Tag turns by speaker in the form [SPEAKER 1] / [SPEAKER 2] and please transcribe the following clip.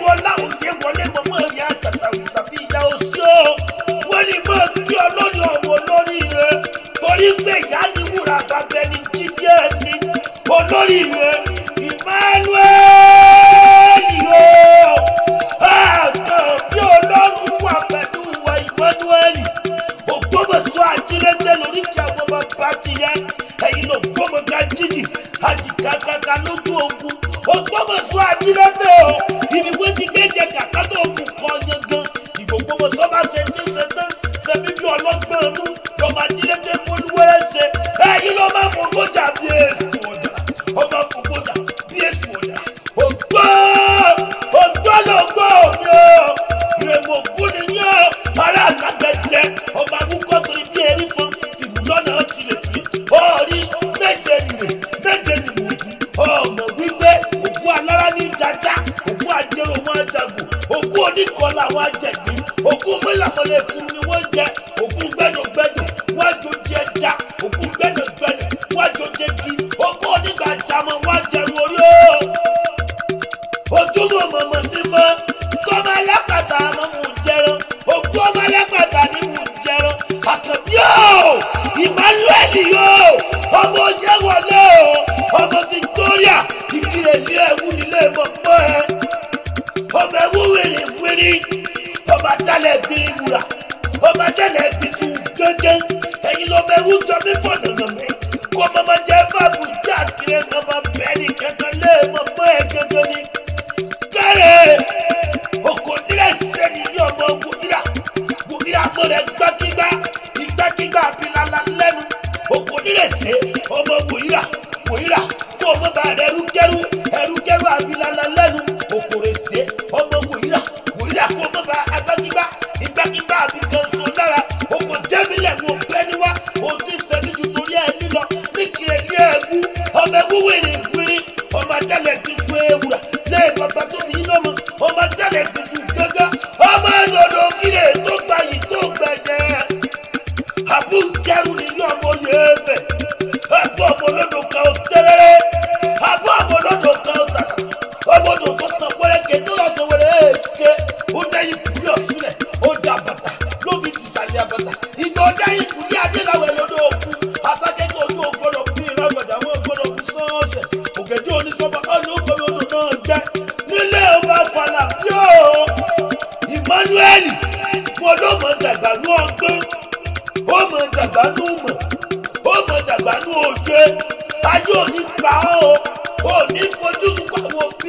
[SPEAKER 1] mo láwọn ṣe wọlé mo mọ ìyá àtàtà ìsàbí ìyá òsì o wọ́n ní mo kí ọlọ́run ọmọ olórí rẹ torí pé ìyá ni wúrà bàbá ẹni jíjí ẹni olórí rẹ Emmanuel o àjọ bí ọlọ́run wà pẹ̀lú wa Emmanuel ògbómọ̀ṣọ́ ajílẹ̀dẹ̀ lórí kí àwọn bàbá ti yẹ ẹ̀yin ló gbọ́mọ̀gá jíjì àjìkákàkà lójú ogun ògbómọ̀ṣọ́ ajílẹ̀dẹ̀ o ibi wọ́n ti gbẹ́jẹ kàkà tó ogun kan yangan ìgbògbómọ̀ṣọ́ bá ṣe ti ṣe tán ṣẹbi bí ọlọ́gbọ́n ọdún lọ́mọ ajílẹ̀dẹ̀ polúwẹ́rẹ́ ṣe ẹ̀yin ló máa fògbójà bí èsì ọ̀dà ó máa fògbójà bí èsì ọ̀dà ògbó ògbó ló gbọ́ òní o ìrèmọ̀ ògún ni yín o ará àlágbẹ̀jẹ ọmọ akúkọ torí bí erí fún fìlú lọ́nà tirẹ̀ tì ọ̀rí méje nìyẹn méje nìyẹn ọmọ wípé ògún alára ní jaja ògún ajẹrò wọn ajagun ògún oníkọlà wọn ajẹgbẹ ògún mọlàmọlẹkùn ni wọn jẹ ògún gbẹdọgbẹdọ wọn àjòjì ẹja ògún gbẹdọgbẹdọ wọn àjòjì kí ògún onígbàjámọ wọn ajẹrù orí o ojúmọ̀ mọ̀mọ́ ní mọ́ kọ́mọ alápàtà àmọ́ mò ń jẹran òkú ọmọ alápàtà ni mò ń jẹran àkànbí o Emmanuel o ọmọ oṣù wọlé o ọmọ Victoria ìkirè ilé ẹ̀wù nílé mọ̀mọ́ ẹ ọmọ ẹ̀wù wèrè wèrè ọmọ adálẹ̀ gbé wúrà ọmọ adálẹ̀ gbé sùn gángan ẹ̀yin lọ́mọ ẹ̀wù jọ mí fọ̀nàmọ́ mi kó ọmọ ọmọ jẹ fáàbù jáde ọmọ bẹ́ẹ̀ ni kankan lé mọ̀mọ́ ẹ gángan ni kẹrẹ oko nílẹ̀ sẹ́ni ní ọmọ wògìrà wògìrà mọ̀rẹ́ gbákígbá ìgbákígbá abilala lẹ́nu oko nílẹ̀ sẹ́ ọmọ wògìrà wògìrà kó ọmọ bá rẹ ẹrúkẹrú ẹrúkẹrú abilala lẹ́nu oko rẹ̀ sẹ́ ọmọ wògìrà wògìrà kó ọmọ bá agbákígbá ìgbákígbá abikan so lára oko jẹ́mílẹ̀ ní ọ̀pẹ́ níwá òtí sẹ́ni ju torí ẹ̀ nílọ ní kiri ní ẹ̀gbú ọmọ ẹ̀wú wèrè wèrè ọmọ ajálẹ̀ ti fún ewúrà lẹ́yìn bàbá tó ní lọ́mọ ọmọ ajálẹ̀ ti fún gángan ọmọ ẹ̀dọ̀dọ̀ kílè tó gba yìí tó gbẹ̀jẹ̀ àbú jẹ́rù nìyí ọmọ yẹn fẹ̀ àbú ọmọ olódò kan ó tẹ́rẹ́rẹ́ àbú ọmọ olódò kan ó tàrà ọmọ odò tó san wẹ́rẹ́kẹ́ tó lọ sọ wẹ́rẹ́ èké ó dá ikùn ọ̀sílẹ̀ ó dá bàtà ló fi tìsàlẹ̀ àbàtà ìgbà ọjà ikùn ní adéláwẹ̀ lọ́dọ̀ òkú asákẹ́kẹ́ ojú ògbọ́dọ̀ bí ìrágbàjà wọn gbọ́dọ̀ bí sọ́ọ̀sẹ̀ ògèdè onísọ́ba ọ̀nà ògbọ́dọ̀ odò náà jẹ́ nílé ọba fàlà bí ó Emmanuel wọn ló mọ dàgbà ní ọgbọ́n ó mọ dàgbà ní mọ̀ ó mọ dàgbà ní òye ayé òní pa ọ́ ò ní fojú sunkún àwọn òbí